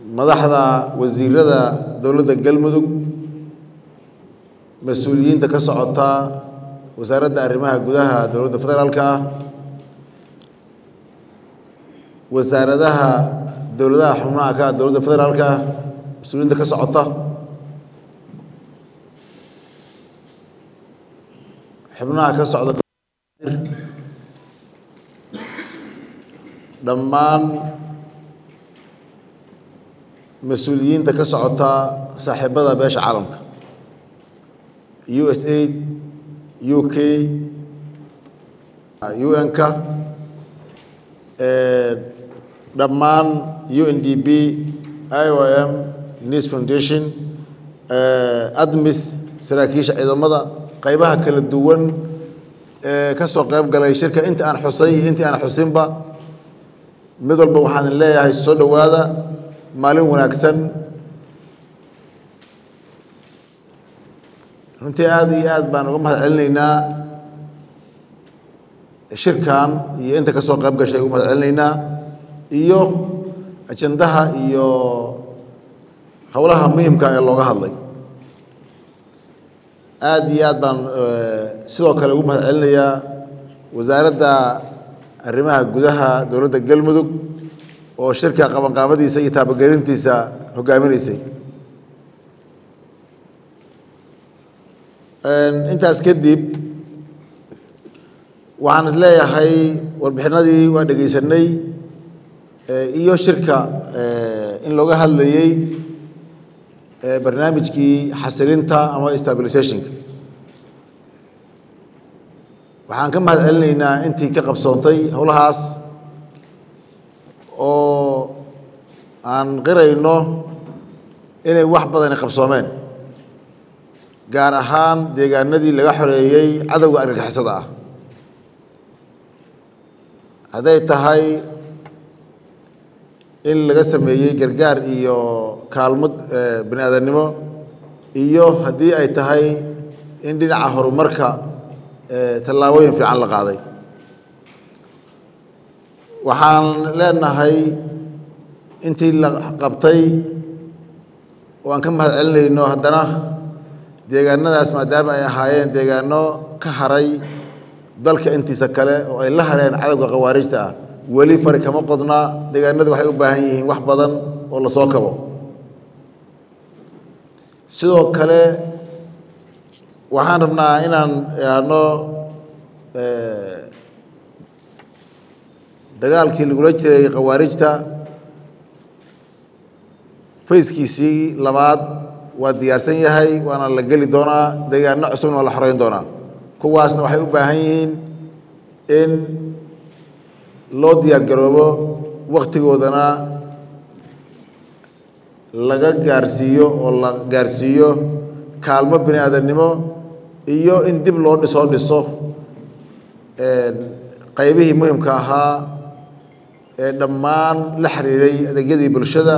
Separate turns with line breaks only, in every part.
madaxda wasiirada dowladda galmudug mas-uuliyiinta ka socota wasaaradda arrimaha gudaha dowladda federaalka ah wasaaradaha dowladaha xubnaha ka ah dowladda federaalka ah mas-uuliyiinta ka socota xubnaha ka socda dhammaan mas-uuliyiinta ka socota saaxiibada beesha caalamka u s a u k u n-ka dhammaan u n d b i o m news foundation admis saraakiisha ciidamada qaybaha kala duwan ee ka soo qayb galay shirka inta aan xusay iyo intii aan xusinba mid walba waxaan leeyahay soo dhowaada maalin wanaagsan runtii aada iyo aad baan uga mahad celinaynaa shirkan iyo inta ka soo qayb gashay uga mahad celinaynaa iyo ajandaha iyo howlaha muhimka ee looga hadlay aada iyo aad baan sidoo kale ugu mahad celinayaa wasaaradda arrimaha gudaha dowladda galmudug oo shirka qabanqaabadiisa iyo taabagelintiisa hogaaminaysay intaas kadib waxaan is leeyahay warbixinadii waa dhegaysanay iyo shirka in looga hadlayey barnaamijkii xasilinta ama stabilisationka waxaan ka mahad celinaynaa intii ka qabsoontay howlahaas oo aan qirayno inay wax badani qabsoomeen gaar ahaan deegaanadii laga xoreeyey cadowga argagixisada ah hadday tahay in laga sameeyey gargaar iyo kaalmo bani aadamnimo iyo haddii ay tahay in dhinaca horumarka tallaabooyin fiican la qaaday waxaan leenahay intii la qabtay oo aan ka mahad celinayno haddana deegaanadaas maadaama ay ahaayeen deegaano ka haray dalka intiisa kale oo ay la hareen cadowga khawaarijta ah weli fari kama qodna deegaanadu waxay u baahan yihiin wax badan oo la soo kabo sidoo kale waxaan rabnaa inaan idhaahno dagaalkii lagula jiray khawaarijta fayskiisii labaad waa diyaarsan yahay waana la geli doonaa deegaano cusubna waa la xoreyn doonaa kuwaasna waxay u baahan yihiin in loo diyaar garoobo waktigoodana laga gaarsiiyo oo la gaarsiiyo kaalmo bini aadamnimo iyo in dib loo dhisoo dhiso qaybihii muhimka ahaa ee dhammaan la xiriiray adeegyadii bulshada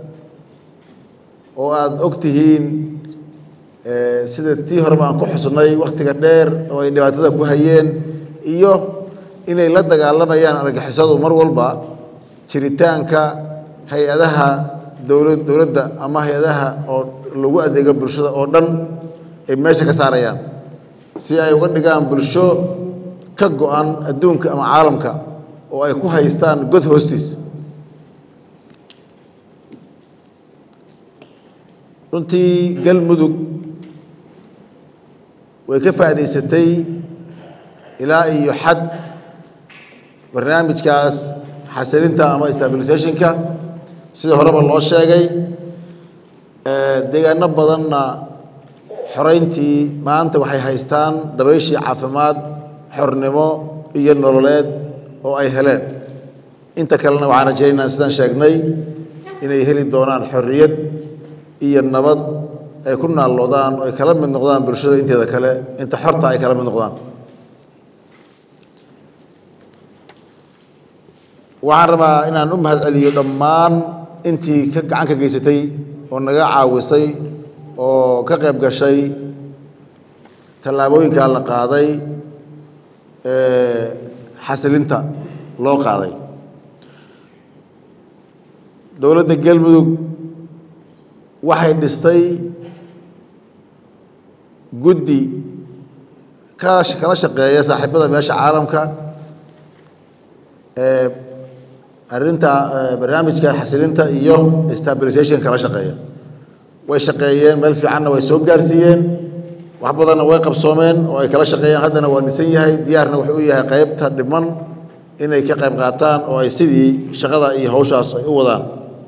oo aada og tihiin sida tii horeba aan ku xusnay wakhtiga dheer oo ay dhibaatada ku hayeen iyo inay la dagaalamayaan argixisadu mar walba jiritaanka hay-adaha dowla dowladda ama hay-adaha oo lagu adeego bulshada oo dhan ay meesha ka saarayaan si ay uga dhigaan bulsho ka go-an adduunka ama caalamka oo ay ku haystaan god hoostiis runtii galmudug way ka faa'idaysatay ilaa iyo xad barnaamijkaas xasilinta ama stabilisationka sida horeba loo sheegay deegaano badanna xoreyntii maanta waxay haystaan dabayshii caafimaad xornimo iyo nololeed oo ay heleen inta kalena waxaan rajaynaynaa sidaan sheegnay inay heli doonaan xorriyad iyo nabad ay ku naalloodaan oo ay kala mid noqdaan bulshada inteeda kale inta xorta ay kala mid noqdaan waxaan rabaa inaan u mahad celiyo dhammaan intii ka gacan ka geysatay oo naga caawisay oo ka qayb gashay tallaabooyinkaa la qaaday xasilinta loo qaaday dowladda galmudug waxay dhistay guddi ka kala shaqeeya saaxiibada meesha caalamka ee arrinta barnaamijka xasilinta iyo stabilization kala shaqeeya way shaqeeyeen meel fiicanna way soo gaarsiiyeen wax badanna way qabsoomeen oo ay kala shaqeeyeen haddana waa dhisan yahay diyaarna wuxuu u yahay qaybta dhiman inay ka qayb qaataan oo ay sidii shaqada iyo hawshaas ay u wadaan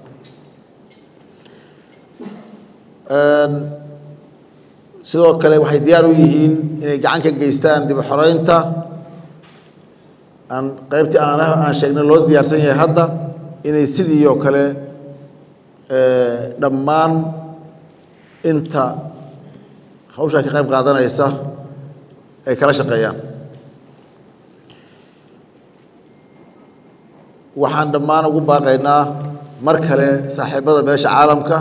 sidoo kale waxay diyaar u yihiin inay gacan ka geystaan dib u xoreynta aan qaybtii aan aan sheegnay loo diyaarsan yahay hadda inay sidii oo kale dhammaan inta hawshaa ka qayb qaadanaysa ay kala shaqeeyaan waxaan dhammaan ugu baaqaynaa mar kale saaxiibada meesha caalamka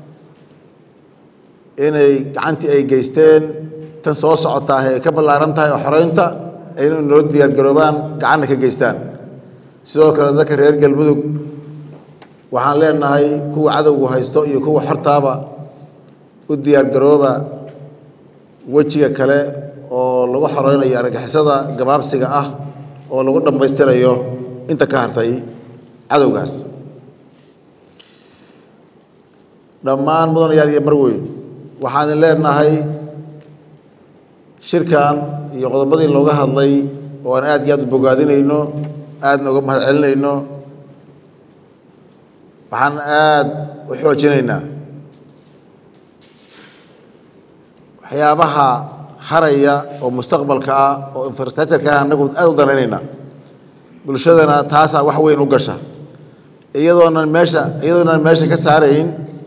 inay gacantii ay geysteen tan soo socotaa ay ka ballaaran tahay oo xoreynta inay noo diyaargaroobaan gacanna ka geystaan sidoo kale dadka reer galmudug waxaan leenahay kuwa cadowgu haysto iyo kuwa xortaaba u diyaargarooba wejiga kale oo lagu xoreynayo argagixisada gabaabsiga ah oo lagu dhammaystirayo inta ka hartay cadowgaas dhammaan mudanayaal iyo marweyn waxaan leenahay shirkan iyo qodobadii looga hadlay oo aan aad iyo aad u bogaadinayno aadna uga mahad celinayno waxaan aad u xoojinaynaa waxyaabaha haraya oo mustaqbalka ah oo infrastructureka ah annagu aad u danaynaynaa bulshadana taasaa wax weyn u gasha iyadoonan meesha iyadoonan meesha ka saarayn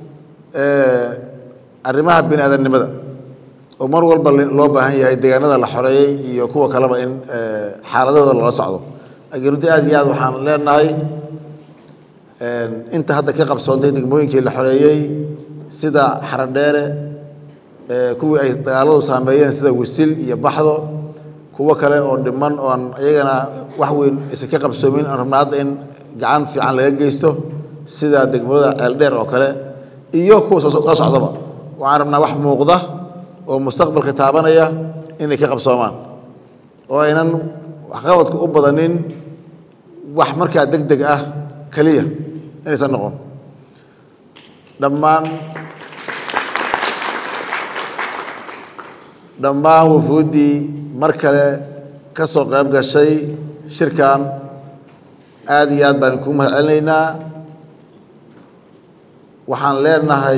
arrimaha bini aadamnimada oo mar walba loo baahan yahay deegaanada la xoreeyey iyo kuwa kaleba in xaaladahooda lala socdo laakiin runtii aad iyo aad waxaan leenahay inta hadda ka qabsoontay degmooyinkii la xoreeyey sida xaradheere kuwii ay dagaaladu saameeyeen sida wisil iyo baxdo kuwo kale oo dhiman oo aan iyagana wax weyn isa ka qabsoomin aan rabna hadda in gacan fiican laga geysto sida degmada ceeldheer oo kale iyo kuwa soo socdaba waxaan rabnaa wax muuqda oo mustaqbalka taabanaya inay ka qabsoomaan oo aynan waxqabadka u badanin wax markaa deg deg ah keliya inaysan noqon dhammaan dhammaan wufuuddii mar kale ka soo qayb gashay shirkan aad iyo aad baan kuu mahad celinaynaa waxaan leenahay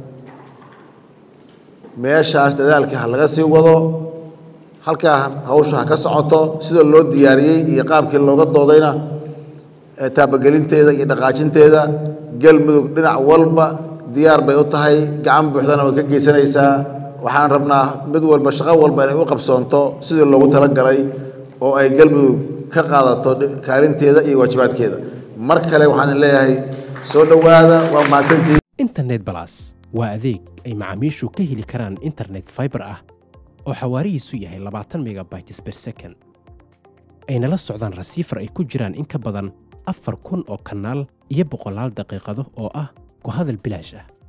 meeshaas dadaalka ha laga sii wado halkaa hawsha ha ka socoto sida loo diyaariyey iyo qaabkii looga doodayna taabagelinteeda iyo dhaqaajinteeda galmudug dhinac walba diyaar bay u tahay gacan buuxdana way ka geysanaysaa waxaan rabnaa mid walba shaqo walba inay u qabsoonto sidii loogu talagalay oo ay galmudug ka qaadato kaalinteeda iyo waajibaadkeeda mar kale waxaan leeyahay soo dhowaada waa mahadsantii
internet balas waa adeeg ay macaamiishu ka heli karaan internet fiber ah oo xawaarihiisu yahay labaatan megabytes per second ayna la socdaan rasiifar ay ku jiraan in ka badan afar kun oo kanaal iyo boqolaal daqiiqado oo ah ku hadal bilaash ah